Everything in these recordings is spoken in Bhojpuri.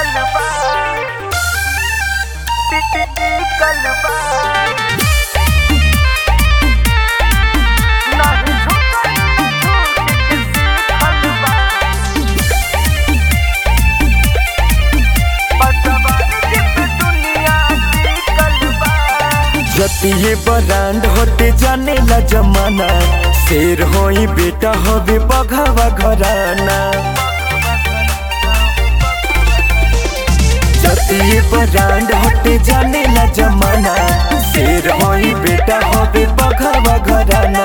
कलबा कलबा नहीं झुकल झूठ कलबा बसवान जिप दुनिया की कलबा जतिये ब्रांड होते जाने ला जमाना शेर होई बेटा होवे बघावा घराना जतिये ब्रांड होते जाने ला जमाना शेर होई बेटा होवे बघावा घराना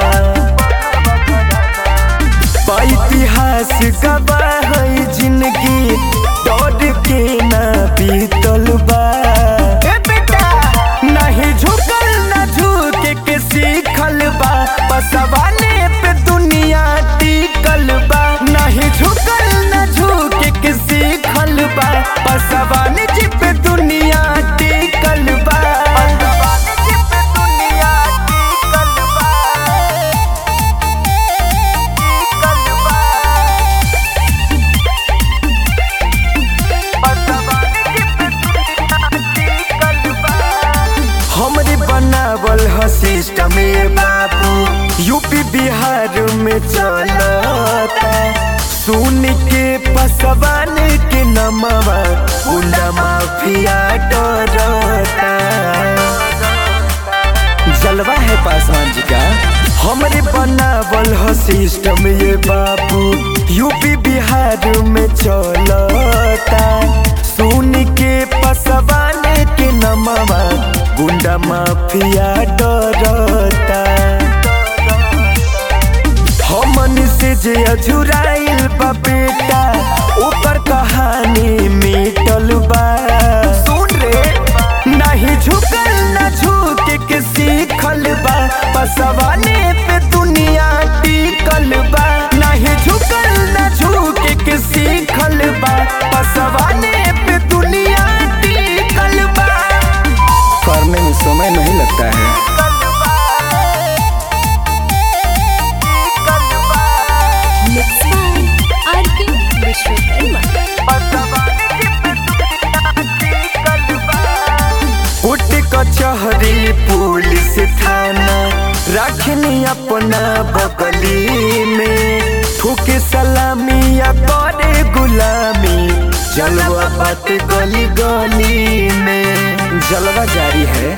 बा इतिहास गवाह है जिंदगी डर के ना बीतल बा ए बेटा नहीं झुकल ना झुके के सीखल बा बसवाने पे दुनिया टिकल बा नहीं झुकल ना झुके के सीखल बा बसवाने जी पे दुनिया टिकल बा बसवान जिप दुनिया की कलबा कलबा बसवान जिप दुनिया की कलबा हमरे बनावल ह सिस्टम बाबू यूपी बिहार में चलता सुन के पसवान के नमवा गुंडा माफिया डरता जलवा है पासवान जी का हमरे बनावल ह सिस्टम ये बाबू यूपी बिहार में चलता सुन के पसवान के नमवा गुंडा माफिया डरता हमन से जे अझुराइल बा बेटा ऊपर कहानी मिटल बा सुन रे नहीं झुकल ना झुके के सीखल बा पसवाने पे दुनिया टिकल बा नहीं झुकल ना झुके के सीखल बा पसवाने पे दुनिया टिकल बा करने में समय नहीं लगता है Mixed by R.K. Vishwakarma. Court कचहरी पुलिस थाना रखनी अपना बगली में ठोके सलामी या करे गुलामी जलवा बात गली गली में जलवा जारी है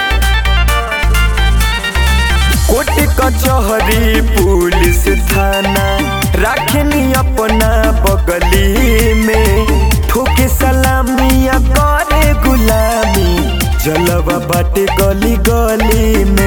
कोर्ट कचहरी पुलिस थाना रखनी अपना बगली में ठोके सलामी या करे गुलामी जलवा बाटे गली गली में